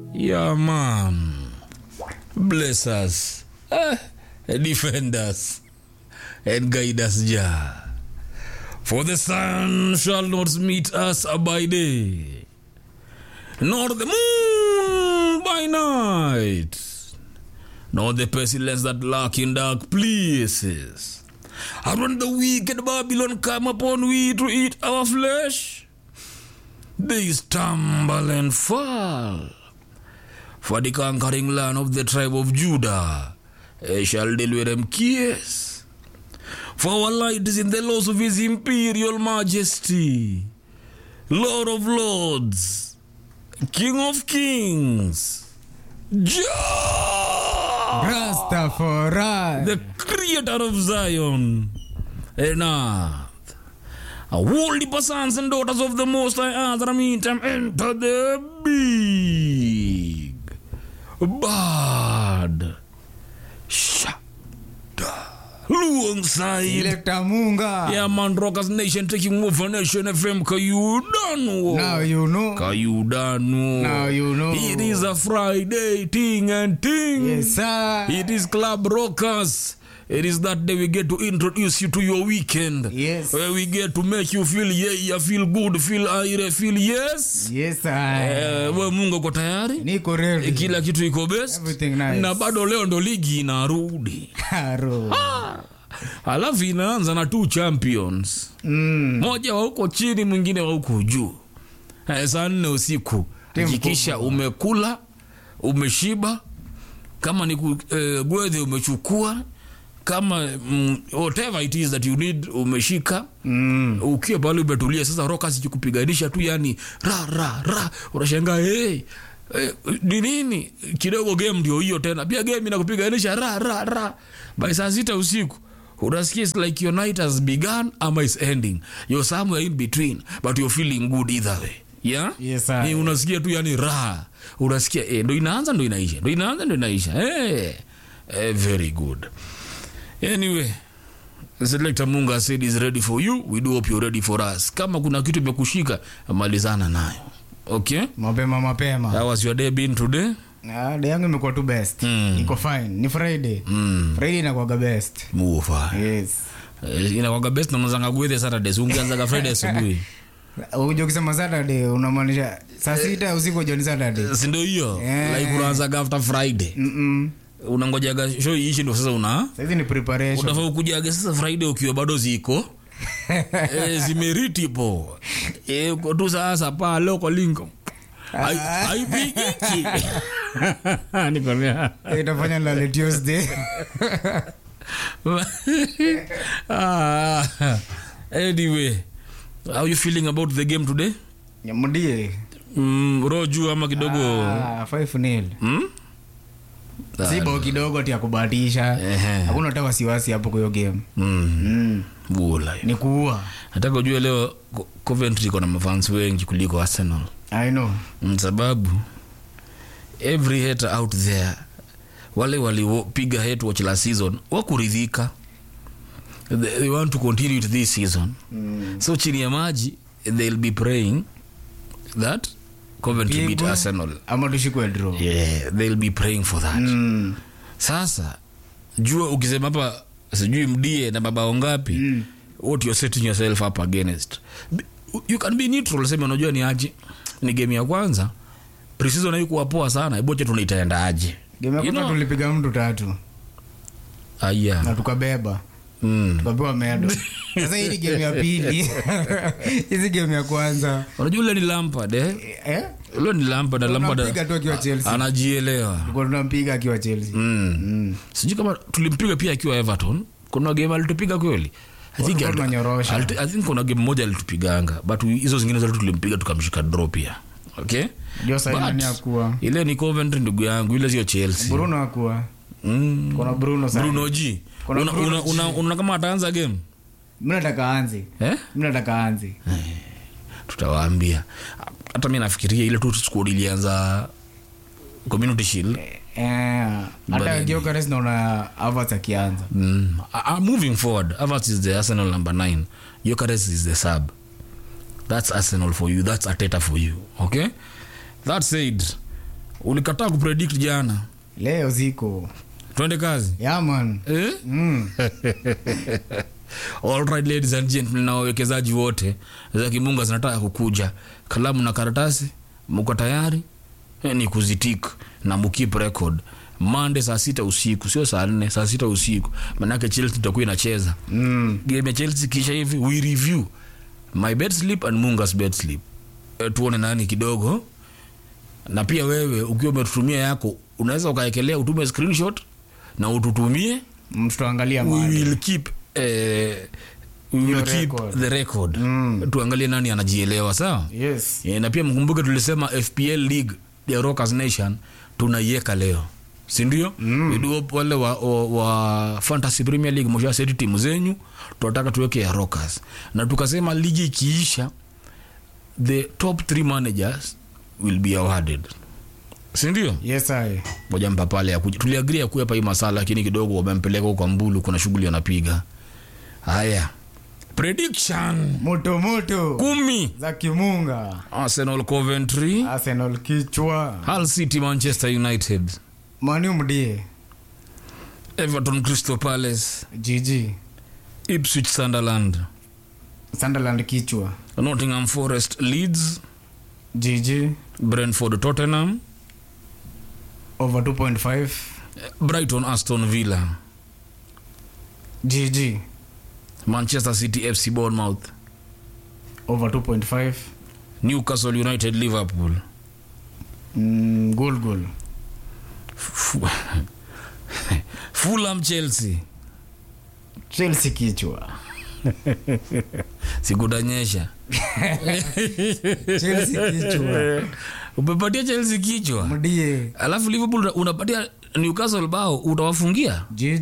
Yeah, man. Bless us. Eh, defend us. And guide us, Jah. For the sun shall not meet us by day, nor the moon by night, nor the pestilence that lurk in dark places. And when the wicked Babylon come upon we to eat our flesh, they stumble and fall. For the conquering land of the tribe of Judah eh, shall deal with them kiss. For our light is in the laws of his imperial majesty, Lord of lords, King of kings, Jah, Rastafari. the creator of Zion and earth. A holy sons and daughters of the Most High Other meantime enter the big bad shada alongside Selector Munga. yeah man rockers nation taking over nation fm kayudanu Now you know. kayudanu Now you know. it is a friday ting and ting Yes, sir. it is Club Rockers. It is that day we get to introduce you to your weekend. Yes. Where we get to make you feel yeah, yeah feel good, feel aire, feel yes. Yes, sir. Eh, we Mungu uko tayari? Niko ready. Kila kitu iko best. Everything nice. Na bado leo ndo ligi inarudi. Haro. Alafu inaanza na two champions. Mm. Moja wa huko chini, mwingine wa huko juu. Eh, saa nne usiku. Timu Hakikisha umekula, umeshiba. Kama ni ku- eh, gwedhe umechukua kama mm, whatever it is that you need umeshika Mm. ukiwa pale umetulia sasa roka sikupiganisha tu yani ra ra ra unashangaa hey, eh, ni nini kidogo game ndio hiyo tena pia game inakupiganisha ra ra ra by saa sita usiku unasikia it's like your night has begun ama is ending you're somewhere in between but you're feeling good either way yeah Yes, sir. Eh, unasikia tu yani raha unasikia eh, ndo inaanza ndo inaisha ndo inaanza ndo inaisha eh, eh, very good anyway Selector Munga said is ready for you. We do hope you're ready for us. Kama kuna kitu imekushika malizana nayo. Okay? Mapema mapema. How was your day been today? Ah, day yangu imekuwa tu best. Mm. Iko fine. Ni Friday. Mm. Friday inakuwaga best. Mufa. Yes. Eh, Inakuwaga best na mwanzanga gwethe Saturday. So ungeanzaga Friday asubuhi. Ukija kusema Saturday unamaanisha saa sita usiku jioni Saturday. Si ndio hiyo? Yeah. Like unaanzaga after Friday. Mm. Unangojaga show iishi ndio sasa una Sasa ni preparation. unafaa ukujaga sasa Friday ukiwa bado ziko eh, zimeriti po eh, uko tu sasa pale uko lingo Hai- haipigiki nikwambia Itafanya lale Tuesday. ah, anyway how you feeling about the game today Nyamudie. mm, roho juu ama kidogo Ah, 5-0. mm? Si bao kidogo ati ya kubahatisha. Ehe. Hakuna hata wasiwasi hapo kwa hiyo game. mm. Mm. bula Ni kuua. nataka ujue leo Co- Coventry iko na mafans wengi kuliko Arsenal I know. Mm, sababu every hater out there wale walipiga hate watch last season wakuridhika they, they want to continue with this season Mm. so chini ya maji they'll be praying that Coventry beat Pigwe. Arsenal Ama tushikwe draw. yeah they'll be praying for that Mm. sasa jua ukisema hapa sijui mdie na mabao ngapi Mm. what you're setting yourself up against Be- you can be neutral sema unajua ni aje ni game ya kwanza preseason haikuwa poa sana eboche tunaitaenda aje Game ya You kwanza know- tulipiga mtu tatu na aya tukabeba mm. tukapewa medo. Sasa hii ni game ya pili. Hizi game ya kwanza. unajua ule ni Lampard eh Eh? ule ni Lampard na Lampard Tunampiga tu akiwa Chelsea. anajielewa Tulikuwa tunampiga akiwa Chelsea. mm. Mm. sijui kama tulimpiga pia akiwa Everton kuna game alitupiga kweli I think, Walikuwa tunanyorosha. altu- I think kuna game moja alitupiganga but hizo zingine zote tulimpiga tukamshika draw pia okay Ndio sasa But- nani akuwa? ile ni Coventry ndugu yangu ile sio Chelsea Bruno akuwa. mm. Kuna Bruno sasa. Bruno G Kuna una, Bruno una, G. una, una kama ataanza game Mimi nataka aanze. eh? Mimi nataka aanze. tutawaambia hata mi nafikiria ile tu squad ilianza community shield Eh, hata But- Gyökeres naona Havertz akianza. mm. uh, uh, moving forward Havertz is the Arsenal number 9 Gyökeres is the sub that's Arsenal for you that's Ateta for you okay that said ulikataa kupredict jana leo ziko twende kazi yaman eh? mm. Alright, ladies and gentlemen na wawekezaji wote za kimunga zinataka kukuja kalamu na karatasi mko tayari eh, ni kuzitik na mukip record mande saa sita usiku sio saa nne saa sita usiku manake chelsea itakuwa inacheza Mm. game ya chelsea kisha hivi we review my bed sleep and mungas bed sleep e, tuone nani kidogo na pia wewe ukiwa umetutumia yako unaweza ukaekelea utume screenshot na ututumie mtutaangalia we mali will keep eh, we will Your keep record. the record Mm. tuangalie nani anajielewa sawa yes e, na pia mkumbuke tulisema fpl league ya rockers nation tunaiweka leo sindio mm. iduo wale wa, wa, wa fantasy premier league mshaseti timu zenyu tunataka tuweke ya rockers na tukasema ligi ikiisha the top three managers will be awarded sindio yes i moja mpa pale ya kuja tuliagria kuepa hii masala lakini kidogo wamempeleka huko kwa mbulu kuna shughuli anapiga haya prediction moto moto kumi za kimunga arsenal coventry arsenal kichwa hull city manchester united mani mdie everton crystal palace gg ipswich sunderland sunderland kichwa nottingham forest leeds gg brentford tottenham over 2.5 brighton aston villa gg manchester city fc bournemouth over 2.5 newcastle united liverpool mm, goal goal Fu- fulham chelsea chelsea kichwa sikutanyesha chelsea kichwa umepatia chelsea kichwa mdie alafu liverpool una- unapatia newcastle bao utawafungia gg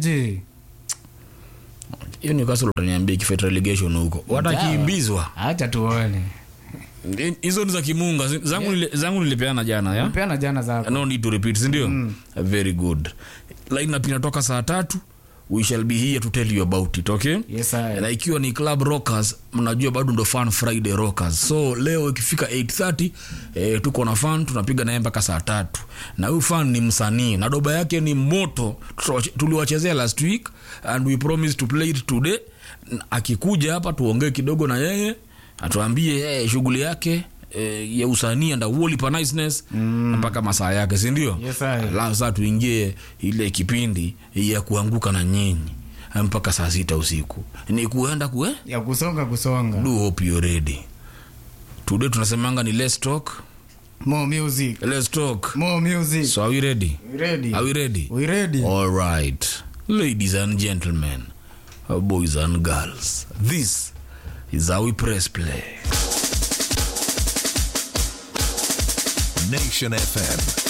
hiyo newcastle utaniambia ikifet relegation huko watakiimbizwa hacha tuone hizo ni za kimunga zi- zangu, nili, zangu nilipeana jana ya peana jana zako no need to repeat sindio mm. very good lineup inatoka saa tatu we shall be here to tell you about it okay yes I. na ikiwa ni club rockers mnajua bado ndo fan friday rockers so leo ikifika 830 eh, tuko na fan tunapiga naye mpaka saa tatu na huyu fan ni msanii na doba yake ni moto Tutawache- tuliwachezea last week and we promise to play it today N- akikuja hapa tuongee kidogo na yeye atuambie eh, shughuli yake eh, ya usanii and wolipa niceness mm. mpaka masaa yake sindio Yes, I. alafu saa tuingie ile kipindi ya kuanguka na nyinyi mpaka saa sita usiku ni kuenda kue ya kusonga kusonga do hope you're ready today tunasemanga ni let's talk more music let's talk more music so are we ready we ready are we ready we ready all right ladies and gentlemen uh, boys and girls this is how we press play Nation FM.